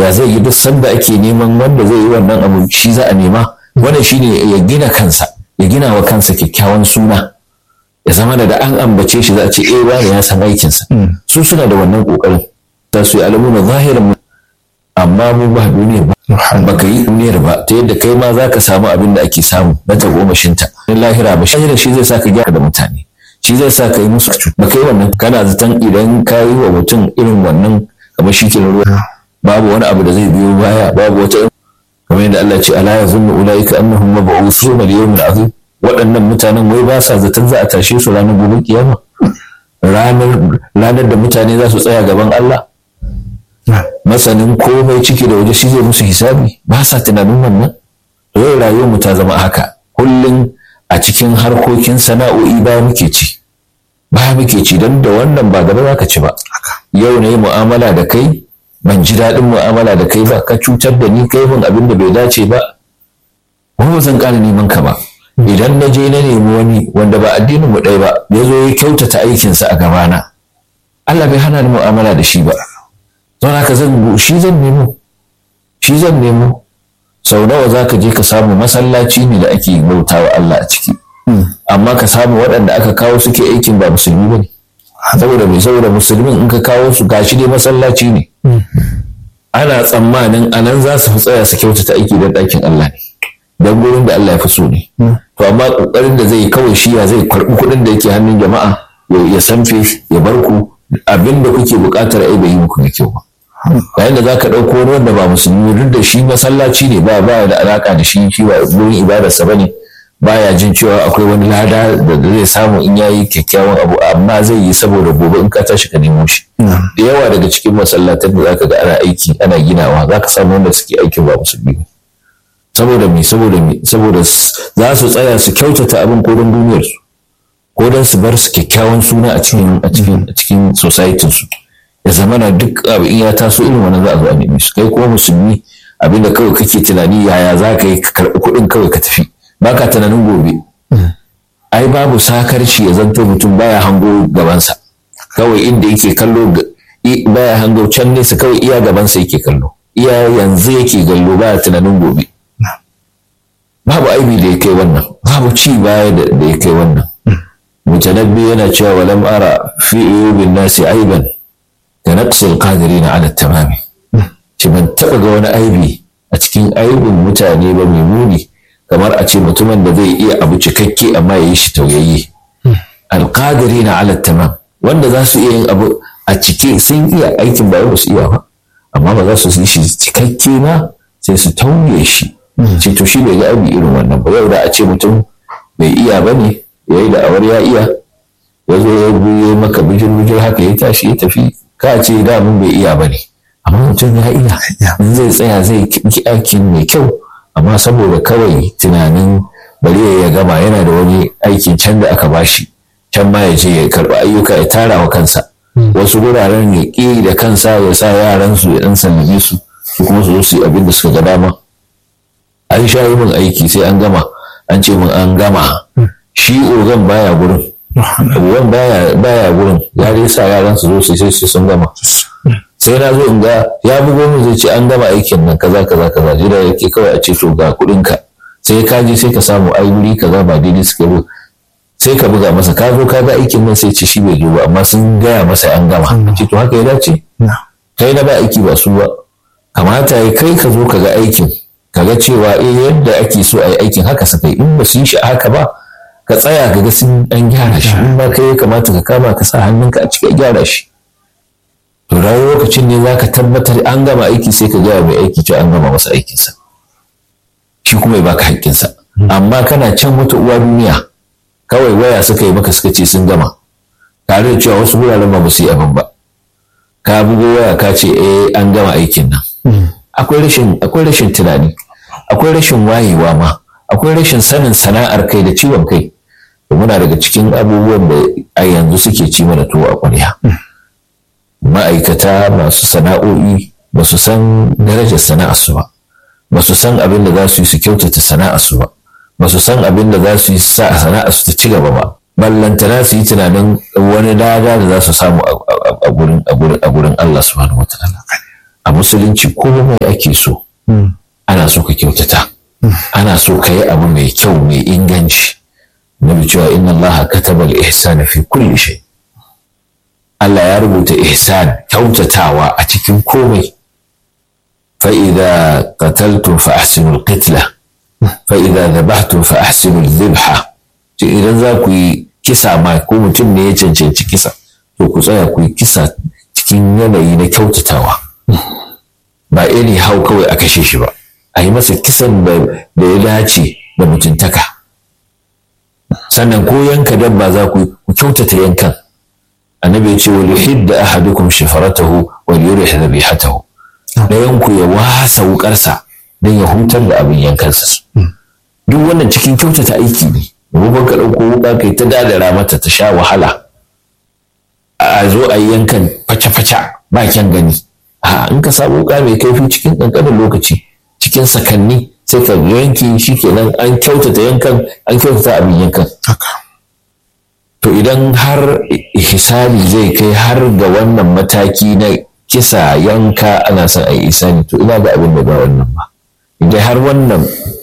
ya zai yi duk sanda ake neman wanda zai yi wannan abu shi za a nema wannan shine ya gina kansa ya gina wa kansa kyakkyawan suna ya zama da an ambace shi za a ce eh wani ya san aikinsa su suna da wannan kokarin za su yi alamuna zahirin amma mu ba duniyar ba baka yi duniyar ba ta yadda kai ma za ka samu abin da ake samu na tagomashinta in lahira ba shi shi zai sa ka gyara da mutane shi zai sa ka yi musu ba kai wannan kana zaton idan ka yi wa mutum irin wannan kamar shi ke ruwa babu wani abu da zai biyo baya babu wata kamar yadda Allah ce ala yazunnu ulaika annahum mab'usuna li yawmin azim waɗannan mutanen wai ba sa zaton za a tashe su ranar gobe kiyama ranar ranar da mutane za su tsaya gaban Allah masanin komai ciki da waje shi zai musu hisabi ba sa tunanin wannan yau rayuwar mu ta zama haka kullum a cikin harkokin sana'o'i ba muke ci ba muke ci don da wannan ba gaba za ka ci ba yau na yi mu'amala da kai ban ji daɗin mu'amala da kai ba ka cutar da ni kai min abin da bai dace ba wani ba zan ƙara neman ka ba idan na je na nemi wani wanda ba addinin mu ɗaya ba ya zo ya kyautata aikinsa a gabana Allah bai hana ni mu'amala da shi ba don haka zan shi zan nemo shi zan nemo sau nawa za ka je ka samu masallaci ne da ake bautawa Allah a ciki amma ka samu waɗanda aka kawo suke aikin ba musulmi ba ne saboda mai saboda musulmin in ka kawo su gashi dai masallaci ne ana tsammanin a nan za su fi tsaya su kyautata aiki don ɗakin Allah ne don gurin da Allah ya fi so ne to amma ƙoƙarin da zai kawai shi ya zai karɓi kuɗin da yake hannun jama'a ya sanfe ya bar ku abin da kuke buƙatar ai bai yi muku da kyau ba yayin da zaka ɗauko wani wanda ba musulmi duk da shi masallaci ne ba ba da alaka da shi shi ba gurin ibadarsa bane baya jin cewa akwai wani lada da zai samu in yayi kyakkyawan abu amma zai yi saboda gobe in ka tashi ka nemo shi da yawa daga cikin masallatan da zaka ga ana aiki ana ginawa zaka samu wanda suke aikin ba musulmi ba saboda me saboda me saboda za su tsaya su kyautata abin ko don duniyar su ko don su bar su kyakkyawan suna a cikin a cikin a cikin society su ya zama na duk abu in ya taso irin wannan za a zo a nemi su kai kuma musulmi abinda kawai kake tunani yaya za ka yi ka karɓi kuɗin kawai ka tafi ba ka tunanin gobe ai babu sakarci ya zanto mutum baya hango gabansa kawai inda yake kallo baya hango can nesa kawai iya gabansa yake kallo iya yanzu yake gallo baya tunanin gobe babu aibi da ya kai wannan babu ci baya da ya kai wannan mutanabbi yana cewa walam ara fi uyubin nasi aiban da naqsil qadirin ala tamami shi ban taba ga wani aibi a cikin aibin mutane ba mai muni kamar a ce mutumin da zai iya abu cikakke amma ya yi shi tauyayye alqadirin ala tamam wanda za su iya yin abu a cike sun iya aikin ba su iya ba amma ba za su yi shi cikakke ba sai su tauye shi ce to shi bai ga aibi irin wannan ba yau da a ce mutum bai iya ba ne ya yi da'awar ya iya ya zo ya buye maka bijir bijir haka ya tashi ya tafi ka ce da mun bai iya ba ne amma mutum ya iya in zai tsaya zai ki aikin mai kyau amma saboda kawai tunanin bari ya gama yana da wani aikin can da aka bashi can ma ya je ya karɓi ayyuka ya tara wa kansa wasu guraren ya ƙi da kansa ya sa yaran su ya ɗan sallame su su kuma su zo su yi abin da suka ga dama an sha yi min aiki sai an gama an ce min an gama shi ogan baya gurin ogan baya gurin ya dai sa yaran su zo su sai sun gama sai na zo in ga ya bugo min zai ce an gama aikin nan kaza kaza kaza jira yake kawai a ce to ga kuɗin ka sai ka je sai ka samu ai wuri kaza ba daidai suka yi sai ka buga masa ka zo ka ga aikin nan sai ce shi bai zo ba amma sun gaya masa an gama ce to haka ya dace kai na ba aiki ba su ba kamata ya kai ka zo ka ga aikin ka ga cewa eh yadda ake so a yi aikin haka suka yi in ba su yi shi haka ba ka tsaya ka ga sun an gyara shi in ba kai ya kamata ka kama ka sa hannunka a cikin gyara shi to rayu lokacin ne za ka tabbatar an gama aiki sai ka gaya mai aiki cewa an gama masa aikinsa shi kuma ya baka haƙƙinsa amma kana can wata uwa duniya kawai waya suka yi maka suka ce sun gama tare da cewa wasu wuraren ba su yi abin ba ka bugo waya ka ce eh an gama aikin nan akwai rashin akwai rashin tunani akwai rashin wayewa ma akwai rashin sanin sana'ar kai da ciwon kai muna daga cikin abubuwan da a yanzu suke ci mana tuwo a ƙwarya ma'aikata masu sana'o'i ba su san darajar sana'arsu ba ba su san abin da za su yi su kyautata sana'arsu ba ba su san abin da za su yi sa sana'arsu ta ci gaba ba ballantana su yi tunanin wani lada da za su samu a gurin Allah subhanahu wataala a musulunci komai ake so ana so ka kyautata ana so ka yi abu mai kyau mai inganci nabi cewa inna allaha kataba al-ihsana fi kulli shay Allah ya rubuta ihsan kyautatawa a cikin komai fa idza qataltum fa ahsinu al-qitla fa idza dhabhtum fa ahsinu al-dhabha idan za ku yi kisa ma ko mutum ne ya cancanci kisa to ku tsaya ku yi kisa cikin yanayi na kyautatawa ba iri hau kawai a kashe shi ba a yi masa kisan da ya dace da mutuntaka sannan ko yanka dabba za ku ku kyautata yankan annabi ya ce wal yuhidda ahadukum shafaratahu wal yurih dhabihatahu dayan ku ya wasa wukarsa dan ya hutar da abin yankansa duk wannan cikin kyautata aiki ne domin ka ɗauko wuka kai ta dadara mata ta sha wahala a zo a yi yankan faca-faca ba kyan gani a in ka samu wuka mai kaifi cikin ƙanƙanin lokaci cikin sakanni sai ka yanki shi kenan an kyautata yankan an kyautata abin yankan to idan har hisani zai kai har ga wannan mataki na kisa yanka ana son a yi isani to ina ga abin da ba wannan ba idan har wannan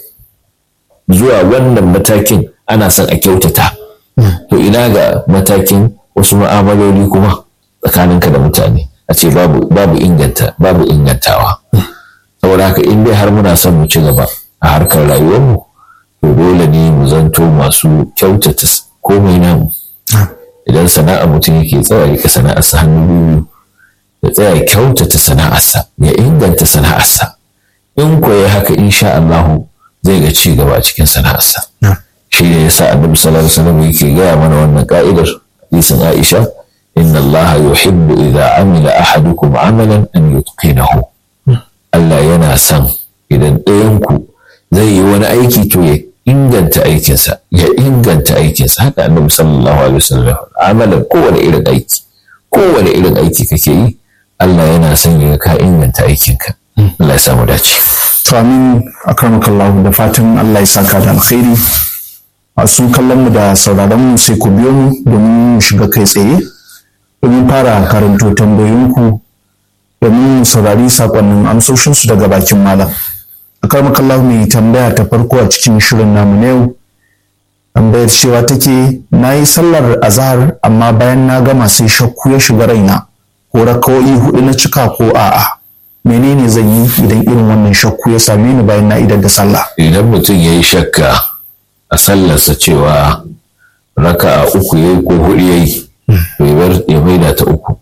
zuwa wannan matakin ana son a kyautata to ina ga matakin wasu ma'amaloli kuma tsakaninka da mutane a ce babu inganta babu ingantawa saboda haka in dai har muna son mu ci gaba a harkar rayuwarmu to dole ne mu zanto masu kyautata komai namu idan sana'a mutum yake tsaya rika sana'arsa hannu biyu ya tsaya kyautata sana'arsa ya inganta sana'arsa in koyi haka insha Allahu zai ga ci gaba a cikin sana'arsa shi ne yasa annabi sallallahu alaihi wasallam yake gaya mana wannan ka'idar hadisin Aisha inna Allah yuhibbu idza amila ahadukum amalan an yutqinahu Allah yana son idan ɗayan ku zai yi wani aiki to ya inganta aikinsa ya inganta aikinsa haka annabi sallallahu alaihi wasallam amalan kowane irin aiki kowane irin aiki kake yi Allah yana son ya ka inganta aikinka Allah ya samu dace to amin akramakallahu da fatan Allah ya saka da alkhairi masu kallon mu da sauraron mu sai ku biyo mu domin mu shiga kai tsaye domin fara karanto tambayoyinku domin mu saurari sakonnin amsoshinsu daga bakin malam akramakallahu mai tambaya ta farko a cikin shirin namu na yau tambayar cewa take na yi sallar azahar amma bayan na gama sai shakku ya shiga raina ko rakawoyi hudu na cika ko a'a menene zan yi idan irin wannan shakku ya same ni bayan na idar da sallah idan mutum ya yi shakka a sallarsa cewa raka a uku ya yi ko hudu ya yi ya maida ta uku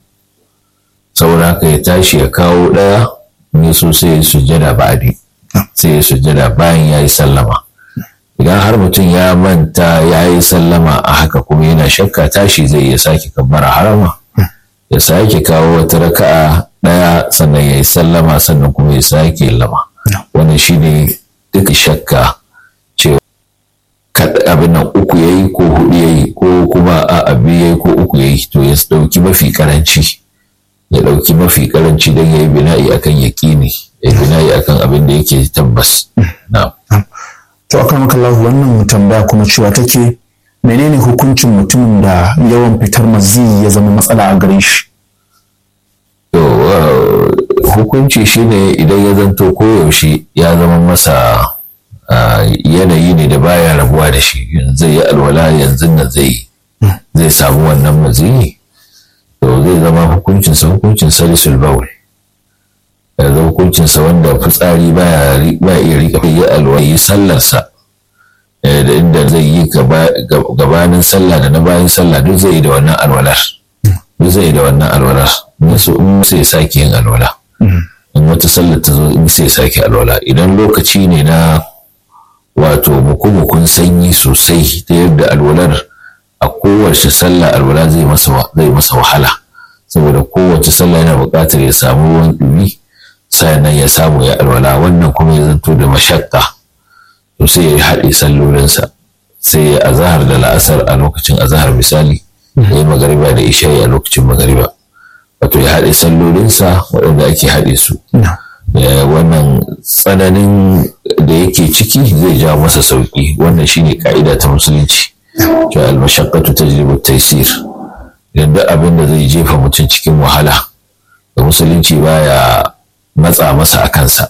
saboda haka ya tashi ya kawo ɗaya ne so sai ya sujjada ba'adi sai ya sujjada bayan ya yi sallama idan har mutum ya manta ya yi sallama a haka kuma yana shakka tashi zai iya sake kabbara harama ya sake kawo wata raka'a ɗaya sannan ya yi sallama sannan kuma ya sake lama wannan shine duka shakka cewa abin nan uku ya yi ko hudu ya yi ko kuma a abu ya yi ko uku ya yi to ya ɗauki mafi karanci ya ɗauki mafi karanci don ya yi bina'i akan yaƙini ya yi bina'i akan abin da yake tabbas na to akan makallahu wannan tambaya kuma cewa take menene hukuncin mutumin da yawan fitar mazi ya zama matsala a gare shi hukunci shine idan ya zanto koyaushe ya zama masa yanayi ne da baya rabuwa da shi zai yi alwala yanzu nan zai zai samu wannan maziyi to zai zama hukuncinsa hukuncin salisul baul yanzu hukuncinsa wanda fitsari baya iya rika yi alwala yi sallarsa da inda zai yi gabanin sallah da na bayan sallah duk zai yi da wannan alwalar duk zai yi da wannan alwalar so in sai sake yin alwala in wata sallar ta zo in sai sake alwala idan lokaci ne na wato mukumukun sanyi sosai ta yadda alwalar a kowace sallah alwala zai masa zai masa wahala saboda kowace sallah yana buƙatar ya samu ruwan ɗumi sannan ya samu ya alwala wannan kuma ya zanto da mashakka to sai ya haɗe sallolinsa sai ya azahar da la'asar a lokacin azahar misali ya yi magariba da isha'i a lokacin magariba wato ya haɗe sallolinsa waɗanda ake haɗe su wannan tsananin da yake ciki zai ja masa sauƙi wannan shine ka'ida ta musulunci cewa almashaqqatu tajlibu taysir idan duk abin da zai jefa mutum cikin wahala da musulunci baya matsa masa a kansa